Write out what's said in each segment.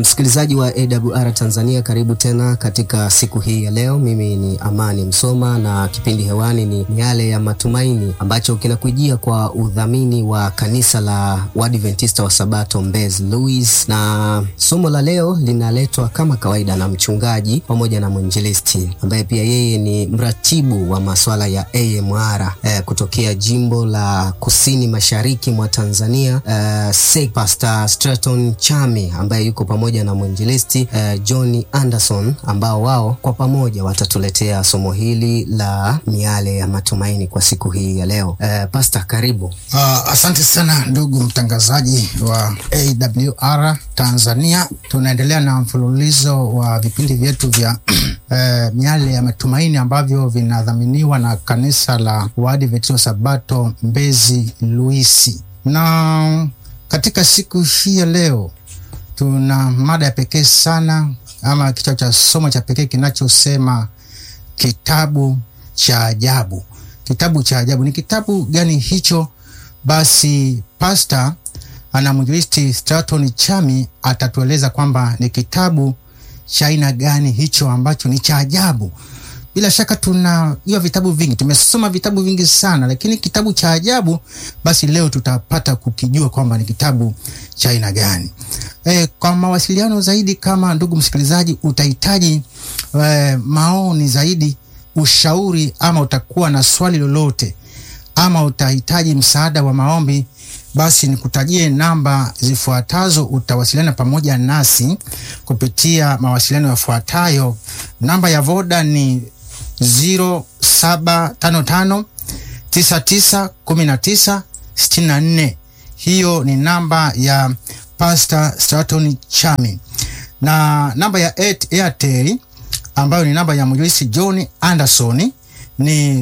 msikilizaji wa AWR Tanzania, karibu tena katika siku hii ya leo. Mimi ni Amani Msoma na kipindi hewani ni Miale ya Matumaini ambacho kinakujia kwa udhamini wa kanisa la Waadventista wa Sabato Mbezi Louis, na somo la leo linaletwa kama kawaida na mchungaji pamoja na mwinjilisti ambaye pia yeye ni mratibu wa masuala ya AMR eh, kutokea jimbo la kusini mashariki mwa Tanzania eh, SEC Pastor Straton Chami ambaye yuko pamoja na mwinjilisti uh, John Anderson ambao wao kwa pamoja watatuletea somo hili la miale ya matumaini kwa siku hii ya leo. Uh, Pastor, karibu. Uh, asante sana ndugu mtangazaji wa AWR Tanzania. Tunaendelea na mfululizo wa vipindi vyetu vya uh, miale ya matumaini ambavyo vinadhaminiwa na kanisa la Waadventista wa Sabato Mbezi Luisi, na katika siku hii ya leo tuna mada ya pekee sana ama kichwa cha somo cha pekee kinachosema kitabu cha ajabu. Kitabu cha ajabu ni kitabu gani hicho? Basi pasta ana mwinjilisti Straton Chami atatueleza kwamba ni kitabu cha aina gani hicho ambacho ni cha ajabu. Bila shaka tunajua vitabu vingi, tumesoma vitabu vingi sana, lakini kitabu cha ajabu, basi leo tutapata kukijua kwamba ni kitabu cha aina gani. E, kwa mawasiliano zaidi, kama ndugu msikilizaji utahitaji e, maoni zaidi, ushauri, ama utakuwa na swali lolote, ama utahitaji msaada wa maombi, basi nikutajie namba zifuatazo. Utawasiliana pamoja nasi kupitia mawasiliano yafuatayo. Namba ya Voda ni 0755 991964. Hiyo ni namba ya Pastor Straton Chami, na namba ya Airtel ambayo ni namba ya mwinjilisti John Anderson ni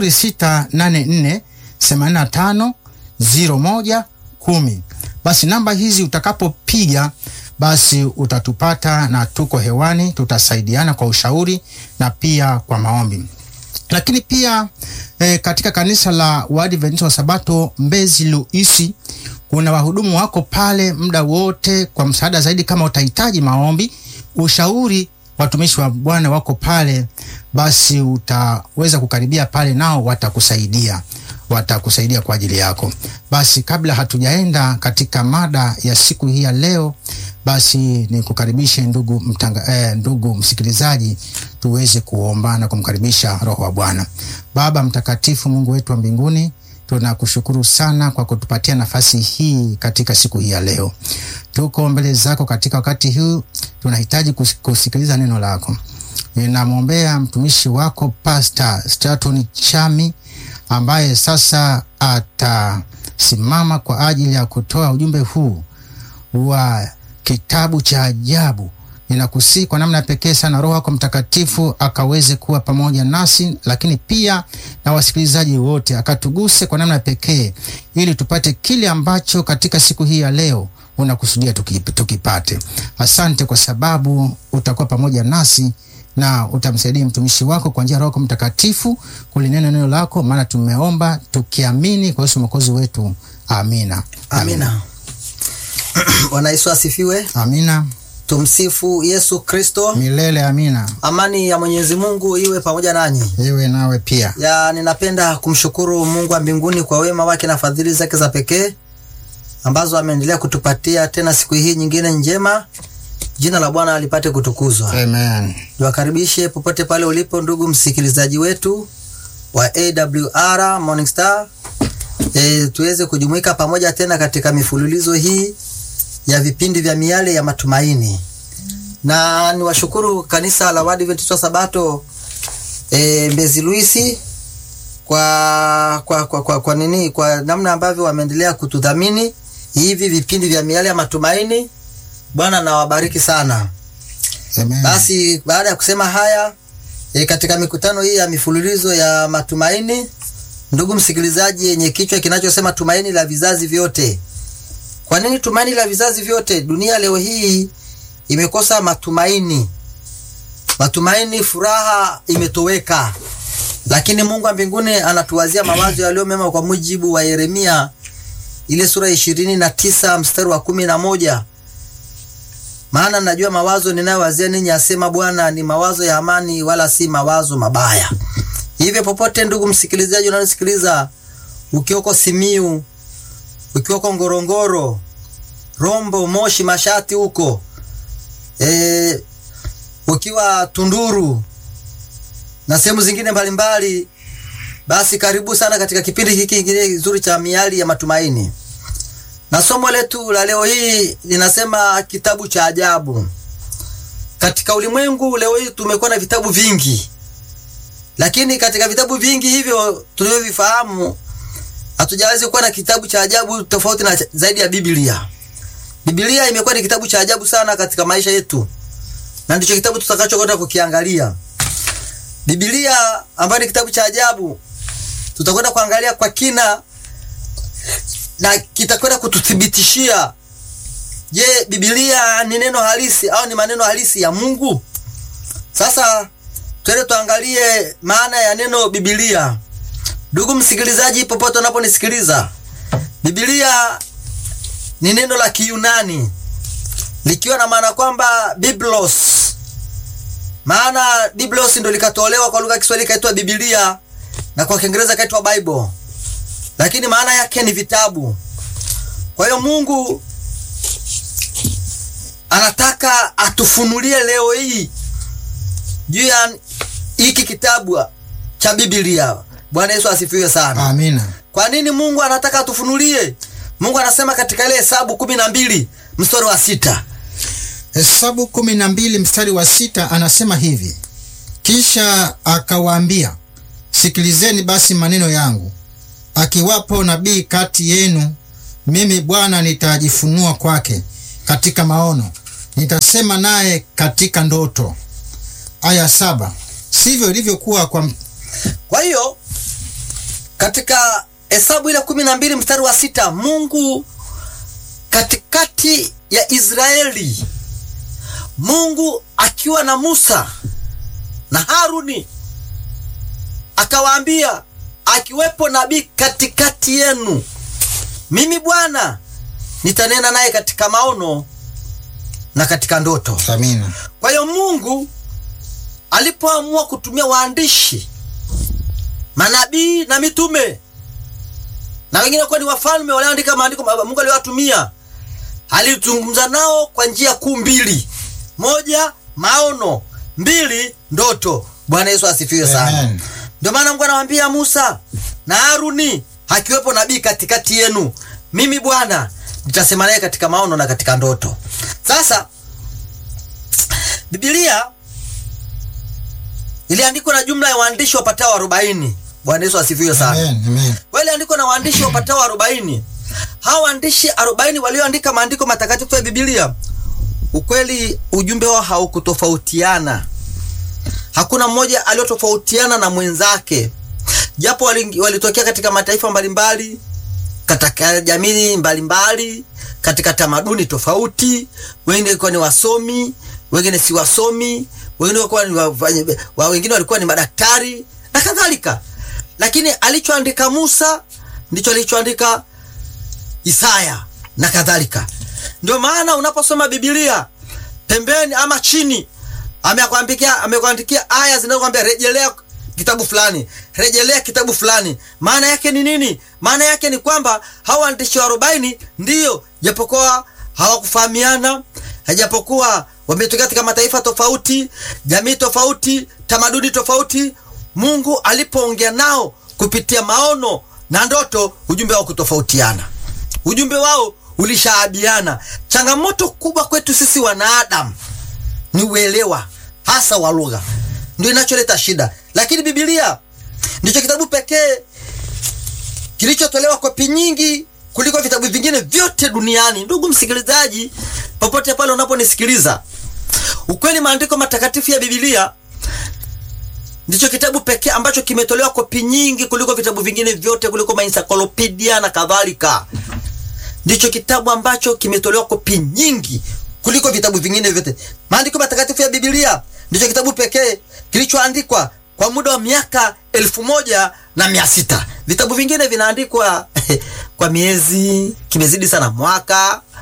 0684 85 01 10. Basi namba hizi utakapopiga basi utatupata na tuko hewani, tutasaidiana kwa ushauri na pia kwa maombi. Lakini pia e, katika kanisa la Waadventista wa Sabato Mbezi Luisi kuna wahudumu wako pale muda wote kwa msaada zaidi. Kama utahitaji maombi, ushauri, watumishi wa Bwana wako pale, basi utaweza kukaribia pale, nao watakusaidia watakusaidia kwa ajili yako. Basi kabla hatujaenda katika mada ya siku hii ya leo, basi ni kukaribishe ndugu mtanga, eh, ndugu msikilizaji, tuweze kuomba na kumkaribisha Roho wa Bwana. Baba mtakatifu, Mungu wetu wa mbinguni, tunakushukuru sana kwa kutupatia nafasi hii katika siku hii ya leo. Tuko mbele zako katika wakati huu, tunahitaji kusikiliza neno lako. Ninamwombea mtumishi wako Pastor Straton Chami ambaye sasa atasimama kwa ajili ya kutoa ujumbe huu wa kitabu cha ajabu. Ninakusii kwa namna pekee sana Roho wako Mtakatifu akaweze kuwa pamoja nasi, lakini pia na wasikilizaji wote, akatuguse kwa namna pekee, ili tupate kile ambacho katika siku hii ya leo unakusudia tukipate. Asante kwa sababu utakuwa pamoja nasi na utamsaidia mtumishi wako kwa njia ya Roho Mtakatifu kulinena neno lako, maana tumeomba tukiamini kwa Yesu mwokozi wetu, amina. Amina. Bwana Yesu asifiwe. Amina. Tumsifu Yesu Kristo milele. Amina. Amani ya Mwenyezi Mungu iwe pamoja nanyi, iwe nawe pia. Ya, ninapenda kumshukuru Mungu wa mbinguni kwa wema wake na fadhili zake za pekee ambazo ameendelea kutupatia tena siku hii nyingine njema. Jina la Bwana alipate kutukuzwa. Amen. Niwakaribishe popote pale ulipo ndugu msikilizaji wetu wa AWR Morning Star. E, tuweze kujumuika pamoja tena katika mifululizo hii ya vipindi vya miale ya matumaini, na niwashukuru kanisa la Waadventista wa Sabato e, Mbezi Luisi kwa, kwa, kwa, kwa, kwa nini kwa namna ambavyo wameendelea kutudhamini hivi vipindi vya miale ya matumaini. Bwana nawabariki sana. Amen. Basi baada ya kusema haya e, katika mikutano hii ya mifululizo ya matumaini, ndugu msikilizaji, yenye kichwa kinachosema tumaini la vizazi vyote. Kwa nini tumaini la vizazi vyote? Dunia leo hii imekosa matumaini, matumaini, furaha imetoweka, lakini Mungu wa mbinguni anatuwazia mawazo yaliyo mema, kwa mujibu wa Yeremia ile sura ishirini na tisa mstari wa kumi na moja maana najua mawazo ninayowazia ninyi, asema Bwana, ni mawazo ya amani, wala si mawazo mabaya. Hivyo popote, ndugu msikilizaji unanisikiliza, ukiwako Simiu, ukiwako Ngorongoro, Rombo, Moshi, Mashati huko e, ukiwa Tunduru na sehemu zingine mbalimbali, basi karibu sana katika kipindi hiki kingine kizuri cha Miali ya Matumaini, na somo letu la leo hii linasema kitabu cha ajabu. Katika ulimwengu leo hii tumekuwa na vitabu vingi, lakini katika vitabu vingi hivyo tunavyovifahamu hatujawezi kuwa na kitabu cha ajabu tofauti na zaidi ya Biblia. Biblia imekuwa ni kitabu cha ajabu sana katika maisha yetu, na ndicho kitabu tutakachokwenda kukiangalia. Biblia ambayo ni kitabu cha ajabu, tutakwenda kuangalia kwa kina na kitakwenda kututhibitishia, je, Biblia ni neno halisi au ni maneno halisi ya Mungu? Sasa twende tuangalie maana ya neno Biblia. Ndugu msikilizaji, popote unaponisikiliza, Biblia ni neno la Kiyunani likiwa na maana kwamba biblos, maana biblos ndio likatolewa kwa lugha ya Kiswahili ikaitwa Biblia na kwa Kiingereza ikaitwa Bible, lakini maana yake ni vitabu. Kwa hiyo Mungu anataka atufunulie leo hii juu ya hiki kitabu cha Biblia. Bwana Yesu asifiwe sana. Amina. Kwa nini Mungu anataka atufunulie? Mungu anasema katika ile Hesabu kumi na mbili mstari wa sita Hesabu kumi na mbili mstari wa sita anasema hivi: kisha akawaambia, sikilizeni basi maneno yangu, akiwapo nabii kati yenu, mimi Bwana nitajifunua kwake katika maono, nitasema naye katika ndoto. Aya saba. Sivyo ilivyokuwa kwa Kwa hiyo katika Hesabu ile kumi na mbili mstari wa sita Mungu katikati ya Israeli, Mungu akiwa na Musa na Haruni akawaambia, akiwepo nabii katikati yenu, mimi Bwana nitanena naye katika maono na katika ndoto. Amina. Kwa hiyo Mungu alipoamua kutumia waandishi, manabii na mitume na wengine kuwa ni wafalme walioandika maandiko Mungu aliyowatumia, alizungumza nao kwa njia kuu mbili: moja, maono; mbili, ndoto. Bwana Yesu asifiwe sana. Amen. Ndio maana Mungu anawaambia Musa na Haruni, akiwepo nabii katikati yenu, mimi Bwana nitasema naye katika maono na katika ndoto. Sasa Biblia iliandikwa na jumla ya waandishi wapatao arobaini. Bwana Yesu asifiwe sana. Amen. Amen. Kwa ile andiko na waandishi wapatao arobaini. Hawa waandishi arobaini walioandika maandiko matakatifu ya Biblia, ukweli ujumbe wao haukutofautiana. Hakuna mmoja aliyotofautiana na mwenzake, japo wali- walitokea katika mataifa mbalimbali, katika jamii mbalimbali, katika tamaduni tofauti. Wengine walikuwa ni wasomi, wengine si wasomi, wengine walikuwa ni wafanya- wa- wengine walikuwa ni madaktari na kadhalika, lakini alichoandika Musa ndicho alichoandika Isaya na kadhalika. Ndio maana unaposoma Biblia pembeni ama chini amekuandikia amekuandikia aya zinazokuambia rejelea kitabu fulani, rejelea kitabu fulani. Maana yake ni nini? Maana yake ni kwamba hawa waandishi wa arobaini ndiyo, japokuwa hawakufahamiana, japokuwa wametokea katika mataifa tofauti, jamii tofauti, tamaduni tofauti, Mungu alipoongea nao kupitia maono na ndoto, ujumbe wao kutofautiana ujumbe wao ulishaabiana. Changamoto kubwa kwetu sisi wanadamu ni uelewa hasa wa lugha, ndio inacholeta shida. Lakini Biblia ndicho kitabu pekee kilichotolewa kopi nyingi kuliko vitabu vingine vyote duniani. Ndugu msikilizaji, popote pale unaponisikiliza, ukweli maandiko matakatifu ya Biblia ndicho kitabu pekee ambacho kimetolewa kopi nyingi kuliko vitabu vingine vyote, kuliko maencyclopedia na kadhalika. Ndicho kitabu ambacho kimetolewa kopi nyingi kuliko vitabu vingine vyote. Maandiko matakatifu ya Biblia ndicho kitabu pekee kilichoandikwa kwa muda wa miaka elfu moja na mia sita. Vitabu vingine vinaandikwa kwa miezi, kimezidi sana mwaka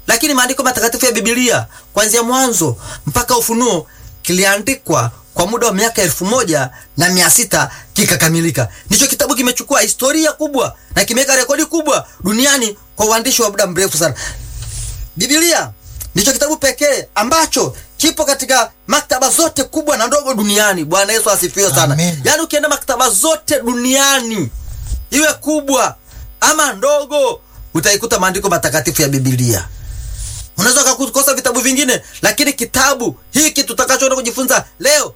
lakini maandiko matakatifu ya Biblia kuanzia Mwanzo mpaka Ufunuo kiliandikwa kwa muda wa miaka elfu moja na mia sita kikakamilika. Ndicho kitabu kimechukua historia kubwa na kimeweka rekodi kubwa duniani kwa uandishi wa muda mrefu sana. Biblia ndicho kitabu pekee ambacho kipo katika maktaba zote kubwa na ndogo duniani. Bwana Yesu asifiwe sana. Amen. Yaani ukienda maktaba zote duniani, iwe kubwa ama ndogo, utaikuta maandiko matakatifu ya Biblia. Unaweza kukosa vitabu vingine, lakini kitabu hiki tutakachoenda kujifunza leo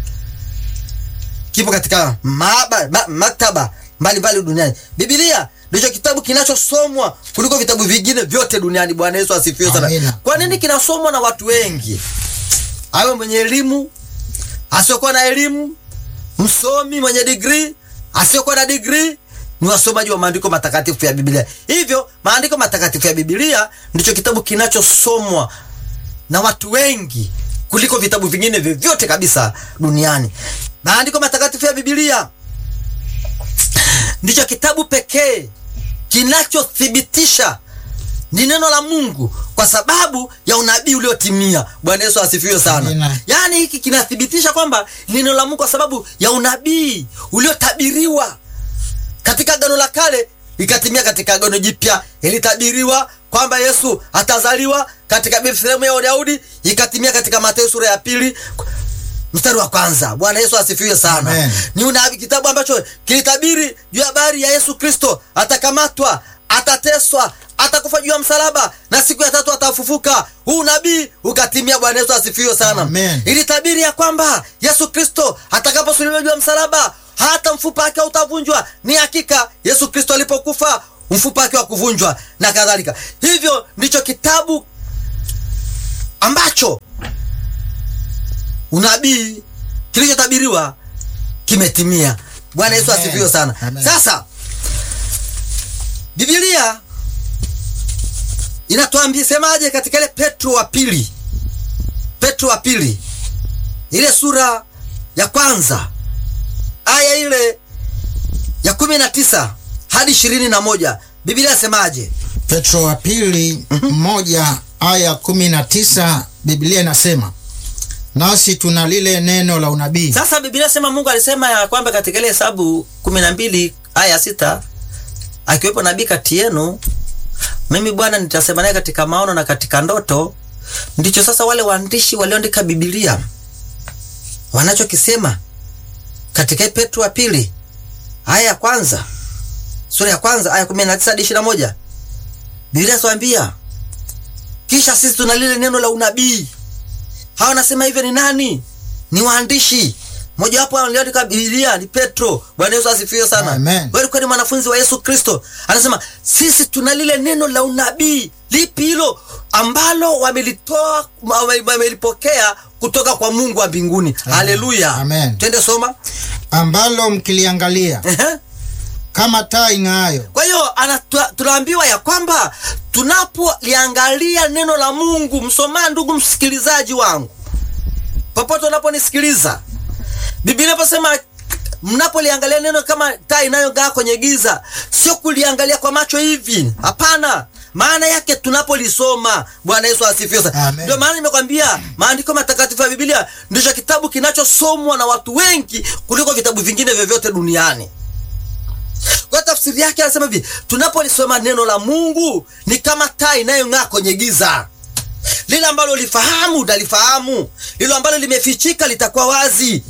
kipo katika maaba, ma, maktaba mbalimbali duniani. Biblia ndicho kitabu kinachosomwa kuliko vitabu vingine vyote duniani. Bwana Yesu asifiwe sana. Amina. Kwa nini kinasomwa na watu wengi? Awe mwenye elimu, asiyokuwa na elimu, msomi mwenye digrii, asiyokuwa na digrii, ni wasomaji wa maandiko matakatifu ya Biblia. Hivyo maandiko matakatifu ya Biblia ndicho kitabu kinachosomwa na watu wengi kuliko vitabu vingine vyovyote kabisa duniani. Maandiko matakatifu ya Biblia ndicho kitabu pekee kinachothibitisha ni neno la Mungu kwa sababu ya unabii uliotimia. Bwana Yesu asifiwe sana. Amina. Yaani hiki kinathibitisha kwamba ni neno la Mungu kwa sababu ya unabii uliotabiriwa katika Agano la Kale ikatimia katika Agano Jipya. Ilitabiriwa kwamba Yesu atazaliwa katika Bethlehemu ya Daudi, ikatimia katika Mathayo sura ya pili mstari wa kwanza. Bwana Yesu asifiwe sana. Amen. Ni unabii, kitabu ambacho kilitabiri juu ya habari ya Yesu Kristo, atakamatwa, atateswa, atakufa juu ya msalaba na siku ya tatu atafufuka. Huu nabii ukatimia. Bwana Yesu asifiwe sana. Amen. Ilitabiri ya kwamba Yesu Kristo atakaposulubiwa juu ya msalaba hata mfupa wake utavunjwa. Ni hakika Yesu Kristo alipokufa mfupa wake wa kuvunjwa na kadhalika. Hivyo ndicho kitabu ambacho unabii kilichotabiriwa kimetimia. Bwana Yesu Amen. asifiwe sana. Amen. Sasa Biblia inatuambia semaje katika ile Petro wa pili, Petro wa pili ile sura ya kwanza aya ile ya kumi na tisa hadi ishirini na moja Biblia yasemaje? Petro wa pili moja aya kumi na tisa Biblia inasema nasi tuna lile neno la unabii Sasa Biblia sema Mungu alisema ya kwamba katika ile Hesabu kumi na mbili aya ya sita akiwepo nabii kati yenu, mimi Bwana nitasema naye katika maono na katika ndoto. Ndicho sasa wale waandishi walioandika Biblia wanachokisema katika Petro wa pili aya ya kwanza sura ya kwanza aya kumi na tisa hadi ishirini na moja Biblia inatuambia kisha sisi tuna lile neno la unabii hawa wanasema hivyo ni nani? Ni waandishi. Mojawapo aliandika Biblia ni Petro. Bwana Yesu asifiwe sana. Amen. Wewe ulikuwa ni mwanafunzi wa Yesu Kristo. Anasema sisi tuna lile neno la unabii. Lipi hilo? Ambalo wamelitoa wame- wamelipokea kutoka kwa Mungu wa mbinguni. Haleluya. Amen. Twende soma. ambalo mkiliangalia Ehe. kama taa ing'aayo Kwa hiyo ana- tuna- tunaambiwa ya kwamba tunapoliangalia neno la Mungu, msomaa, ndugu msikilizaji wangu, popote unaponisikiliza, Biblia inaposema mnapoliangalia neno kama taa inayong'aa kwenye giza, sio kuliangalia kwa macho hivi, hapana. Maana yake tunapolisoma. Bwana Yesu asifiwe sana. Amen. Ndio maana nimekwambia maandiko matakatifu ya Biblia ndicho kitabu kinachosomwa na watu wengi kuliko vitabu vingine vyovyote duniani. Kwa tafsiri yake anasema hivi, tunapolisoma neno la Mungu ni kama taa inayong'aa kwenye giza. Lile ambalo lifahamu utalifahamu, lile ambalo limefichika litakuwa wazi,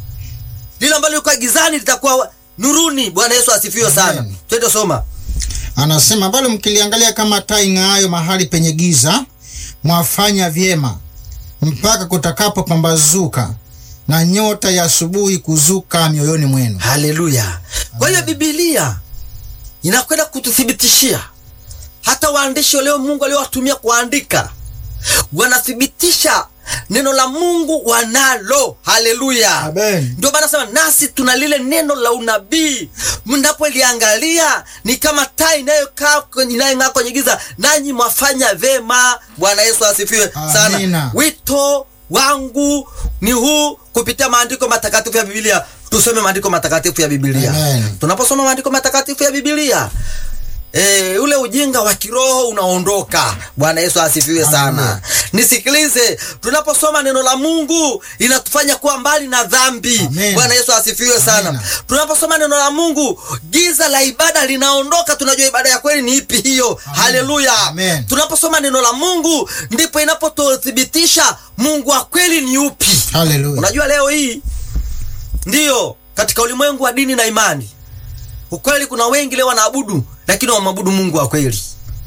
lile ambalo liko gizani litakuwa wa- nuruni. Bwana Yesu asifiwe sana. Amen. Twende soma. anasema ambalo mkiliangalia kama taa ing'aayo mahali penye giza mwafanya vyema mpaka kutakapopambazuka na nyota ya asubuhi kuzuka mioyoni mwenu Haleluya! Kwa hiyo Biblia inakwenda kututhibitishia, hata waandishi wa leo Mungu aliowatumia kuandika wanathibitisha neno la Mungu wanalo. Haleluya! Amen. Ndio maana nasema nasi tuna lile neno la unabii, mnapoliangalia ni kama taa inayokaa kwenye- inayong'aa kwenye giza, nanyi mwafanya vema. Bwana Yesu asifiwe sana. Amina. Wito wangu ni huu, kupitia maandiko matakatifu ya Biblia, tusome maandiko matakatifu ya Biblia. Amen. Tunaposoma maandiko matakatifu ya Biblia E, ule ujinga wa kiroho unaondoka. Bwana Yesu asifiwe sana. Hallelujah. Nisikilize, tunaposoma neno la Mungu inatufanya kuwa mbali na dhambi. Amen. Bwana Yesu asifiwe sana. Amen. Tunaposoma neno la Mungu giza la ibada linaondoka, tunajua ibada ya kweli ni ipi hiyo. Haleluya. Amen. Tunaposoma neno la Mungu ndipo inapotuthibitisha Mungu wa kweli ni upi. Haleluya. Unajua leo hii ndiyo katika ulimwengu wa dini na imani, ukweli, kuna wengi leo wanaabudu, lakini wamwabudu Mungu wa kweli.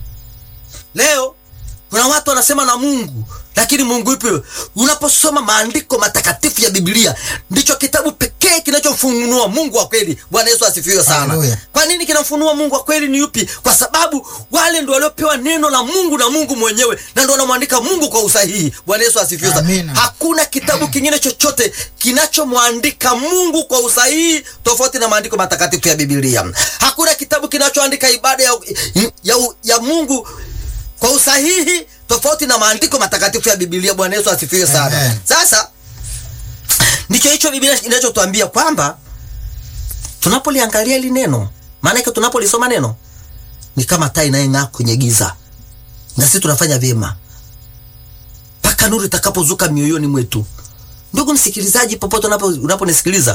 Leo kuna watu wanasema na Mungu, lakini Mungu yupi? Unaposoma maandiko matakatifu ya Biblia, ndicho kitabu pekee kinachomfunua Mungu wa kweli. Bwana Yesu asifiwe sana. Haleluya. Kwa nini kinamfunua Mungu wa kweli ni yupi? Kwa sababu wale ndio waliopewa neno la Mungu na Mungu mwenyewe, na ndio wanamwandika Mungu kwa usahihi. Bwana Yesu asifiwe sana. Amina. Hakuna kitabu kingine chochote kinachomwandika Mungu kwa usahihi tofauti na maandiko matakatifu ya Biblia. Hakuna kitabu kinachoandika ibada ya, ya, ya Mungu kwa usahihi tofauti na maandiko matakatifu ya Biblia. Bwana Yesu asifiwe sana. Amen. Sasa ndicho hicho Biblia inachotuambia kwamba tunapoliangalia hili neno, maana yake tunapolisoma neno ni kama taa inayong'aa kwenye giza, na sisi tunafanya vyema mpaka nuru itakapozuka mioyoni mwetu. Ndugu msikilizaji, popote unapo unaponisikiliza,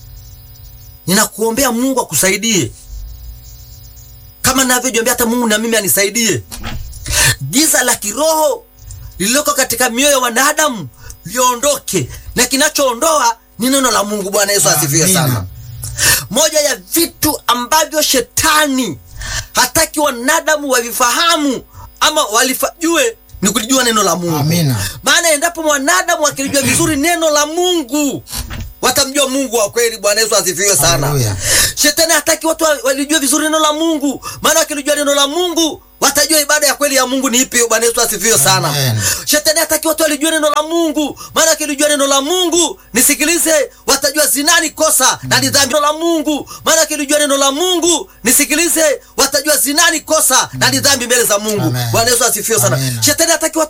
ninakuombea Mungu akusaidie kama ninavyojiombea hata Mungu na mimi anisaidie. Giza la kiroho lililoko katika mioyo ya wanadamu liondoke, na kinachoondoa ni neno la Mungu. Bwana Yesu asifiwe Amina. sana. Moja ya vitu ambavyo shetani hataki wanadamu wavifahamu ama walifajue ni kulijua neno la Mungu. Amina. Maana endapo mwanadamu akilijua vizuri neno la Mungu watamjua Mungu wa kweli. Bwana Yesu asifiwe sana. Haleluya. Shetani hataki watu wa- walijue vizuri neno la Mungu, maana wakilijua neno la Mungu watajua ibada ya kweli ya Mungu ni ipi. Bwana Yesu asifiwe sana. Amen. Shetani hataki watu walijue neno la Mungu, maana wakilijua neno la Mungu, nisikilize, watajua zinani kosa na ni dhambi. Neno la Mungu, maana wakilijua neno la Mungu, nisikilize, watajua zinani kosa na ni dhambi mbele za Mungu. Amen. Bwana Yesu asifiwe sana. Amen. Shetani hataki watu